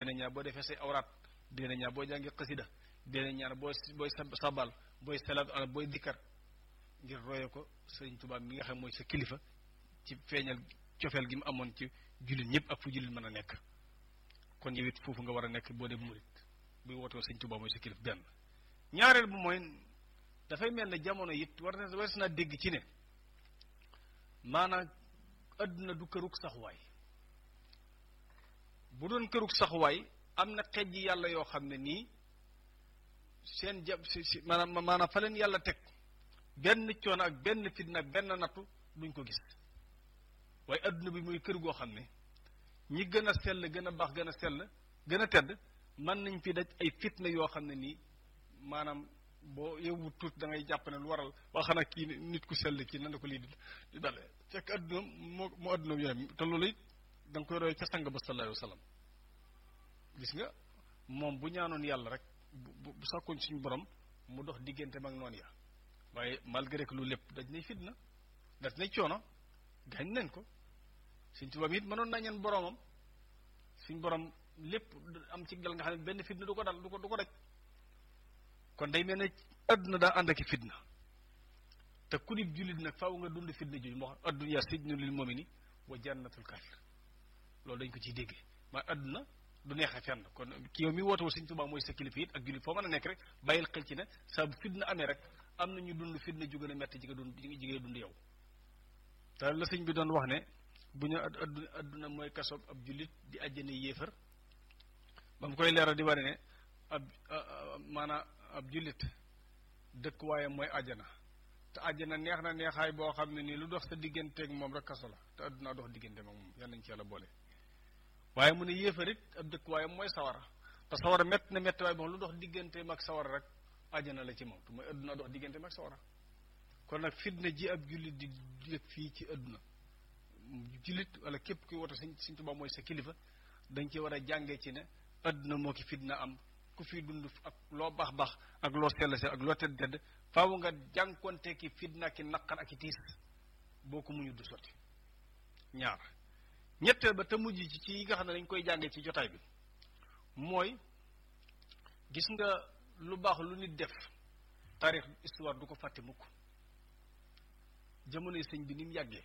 dina ñaar boo defee say awraat dina ñaar boo jàngi xasida dina ñaar booy booy sabal booy salaatu ala booy dikkar ngir roye ko sëriñ Tuubaa mi nga xam mooy sa kilifa ci feeñal cofeel gi mu amoon ci jullit ñëpp ak fu jullit mën a nekk kon yow it foofu nga war a nekk boo dee murit buy wootoo sëriñ Tuubaa mooy sa kilifa benn ñaareel bu mooy dafay mel ne jamono it war na war naa dégg ci ne maanaam adduna du kërug saxuwaay bu doon kërug saxuwaay am na xejj yàlla yoo xam ne nii seen jab si si maanaam maanaam fa leen yàlla teg benn coono ak benn fitna ak benn nattu duñ ko gis waaye adduna bi muy kër goo xam ne ñi gën a sell gën a baax gën a sell gën a tedd mën nañ fi daj ay fitna yoo xam ne nii maanaam boo yowwu tuut da ngay jàpp ne lu waral waa xanaa kii nit ku sell kii nan la ko lii di dale fekk adduna moo moo adduna yooyu te loolu it da nga koy roy ca sang ba sallallahu alayhi wa sallam gis nga moom bu ñaanoon yàlla rek bu bu sàkkoon suñu borom mu dox diggante mag noonu ya waaye malgré que lu lépp daj nay fitna daj nay coono gaañ nañ ko suñ tubaab it mënoon naa ñaan boromam suñ borom lépp am ci dal nga xam ne benn fitna du ko dal du ko du ko daj kon day mel ne adduna daa ànd ak fitna te ku nit jullit nag faaw nga dund fitna jooju moo xam adduna sijnu lil mu'mini wa jannatul kafir loolu dañ ko ciy déggee maa adduna du neexee fenn kon ki yow mi woote woo Sëñ Tuubaa mooy sa kilifa it ak jullit foo mën a nekk rek bàyyil xel ci ne saa bu fitna amee rek am na ñu dund fitna ju gën a metti ji nga dund ji nga dund yow te la sëñ bi doon wax ne bu ñu adduna adduna mooy kasob ab jullit di àjjana yéefar ba mu koy leeral di wane ne ab maanaam ab jullit dëkk waaye mooy àjjana te àjjana neex na neexaay boo xam ne nii lu dox sa digganteeg moom rek kaso la te adduna dox diggante moom yal nañ ci yàlla boole waaye mu ne yéefarit ab dëkk waaye mooy sawara te sawara mett na mett waaye boo lu dox digganteem ak sawara rek àjjana la ci moom te mooy adduna dox digganteem ak sawara kon nag fitna ji ab jullit di yëg fii ci adduna jullit wala képp kuy woto Sëñ Sëñ Tuubaa mooy sa kilifa dañ ci war a jàngee ci ne adduna moo ki fitna am ku fi dund ak loo baax baax ak loo sell sell ak loo tedd tedd faaw nga jànkonte ki fitna ki naqar ak i tiis boo ko muñu du sotti ñaar ñetteel ba te mujj ci ci yi nga xam ne dañ koy jàngee ci jotaay bi mooy gis nga lu baax lu nit def taarix histoire du ko fàtte mukk jamonoy sëñ bi ni mu yàggee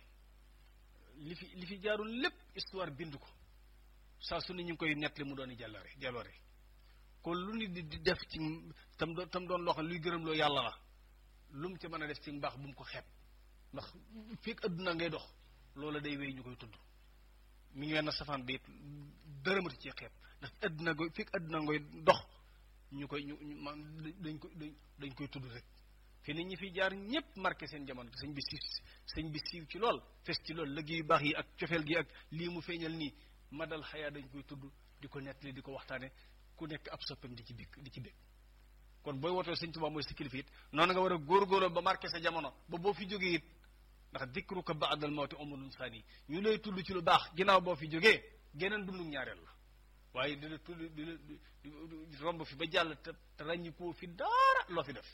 li fi li fi jaarul lépp histoire bind ko saa su ne ñu ngi koy nettali mu doon jàllare jàllore kon lu nit di def ci tam doon tam doon loo xam luy gërëm loo yàlla la lu mu ci mën a def ci mbaax bu mu ko xeeb ndax fekk adduna ngay dox loola day wéy ñu koy tudd mi ngi wenn safaan bi dërëmati ci xeeb ndax adduna goy fekk adduna ngoy dox ñu koy ñu ñu man dañ koy dañ koy tudd rek fi nit ñi fi jaar ñëpp marqué seen jamono sëñ bi siiw sëñ bi siiw ci lool fes ci lool liggéey yu baax yi ak cofeel gi ak lii mu feeñal nii madal xayaa dañ koy tudd di ko nettali di ko waxtaane ku nekk ab soppam di ci bég di ci bég kon booy wootoo sëñ Tuubaa mooy sa kilifa it noonu nga war a góorgóorloo ba marqué sa jamono ba boo fi jógee it ndax dikruka ba'dal mawti umrun sani ñu lay tudd ci lu baax ginnaaw boo fi jógee geneen dundum ñaareel la waaye di la tudd di la romb fi ba jàll te te ràññi koo fi dara loo fi def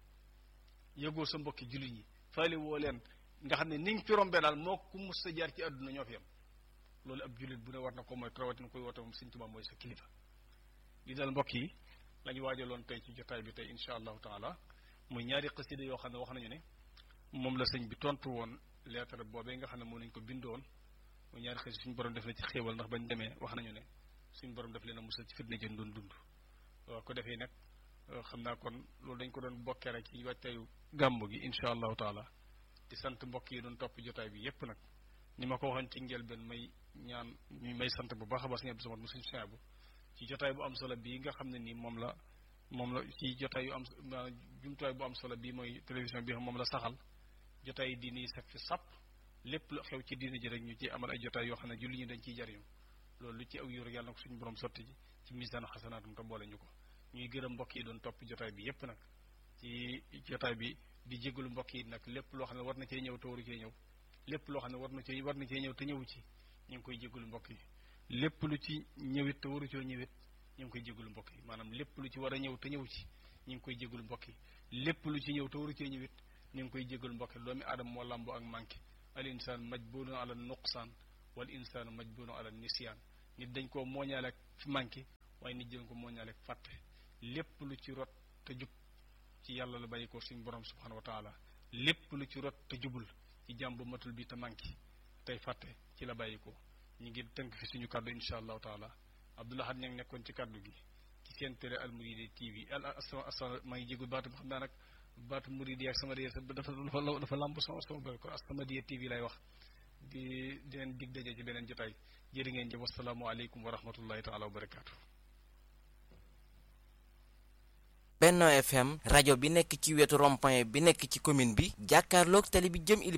yëgoo sa mbokki jullit ñi faale woo leen nga xam ne ni nga fi rombee daal moo ku mus sa jaar ci àdduna ñoo fi yam loolu ab jullit bu ne war na ko mooy rawatina koy woote moom sëñ Tuubaa mooy sa kilifa li dal mbokk yi la ñu waajaloon tey ci jotaay bi tey insha allahu taala muy ñaari xasida yoo xam ne wax nañu ne moom la sëñ bi tontu woon lettre boobee nga xam ne moom lañ ko bindoon muy ñaari xasida suñu borom def na ci xéewal ndax bañ demee wax nañu ne suñu borom def leen a musal ci fitna jën doon dund waaw ko defee nag xam naa kon loolu dañ ko doon bokkee rek ci wàccayu gàmmu gi insha allahu taala di sant mbokk yi doon topp jotaay bi yépp nag ni ma ko waxoon ci njëlbeen may ñaan ñu may sant bu baax a baax ngeen sama mu suñu bu ci jotaay bu am solo bii nga xam ne nii moom la moom la ci jotaay yu am jumtuwaay bu am solo bii mooy télévision bi moom la saxal jotaay di nii saf fi sàpp lépp lu xew ci diina ji rek ñu ci amal ay jotaay yoo xam ne julli ñu dañ ciy jariñu loolu lu ci aw yu rek yàlla na ko suñu borom sotti ji ci misaanu xasanaatum te boole ñu ko ñuy gërëm mbokk yi doon topp jotaay bi yépp nag ci jotaay bi di jégalu mbokk yi nag lépp loo xam ne war na cee ñëw te waru cee ñëw lépp loo xam ne war na cee war na cee ñëw te ñëwu ci ñu ngi koy jégalu mbokk yi lépp lu ci ñëwit te waru coo ñëwit ñu ngi koy jégalu mbokk yi maanaam lépp lu ci war a ñëw te ñëw ci ñu ngi koy jégalu mbokk yi lépp lu ci ñëw te waru cee ñëwit ñu ngi koy jégalu mbokk yi doomi aadama moo làmboo ak manqué al insaan majbulun ala nuqsaan wal insaanu majbulun ala nisyaan nit dañ koo mooñaale ak manqué waaye nit jën ko moo ñaale fàtte lépp lu ci rot te jub ci yàlla la bàyyi ko suñu borom subhanahu wa taala lépp lu ci rot te jubul ci jàmm bu matul bi te manqué tey fàtte ci la bàyyi ko ñu ngi tënk fi suñu kàddu insha allahu taala abdoulahad ña ngi nekkoon ci kàddu gi ci seen télé Al Mouridi TV al asama asama maa ngi jégul baatu xam naa nag baatu Mouridi ak sama diya dafa dafa dafa lamb sama sama bëri ko asama diya TV lay wax di di leen dig daje ci beneen jotaay jërë ngeen jëf wasalaamualeykum wa rahmatullahi taala wa barakaatu. Benno FM rajo bi nekk ci wetu rond-point bi nekk ci commune bi jàkkaarloog tali bi jëm ili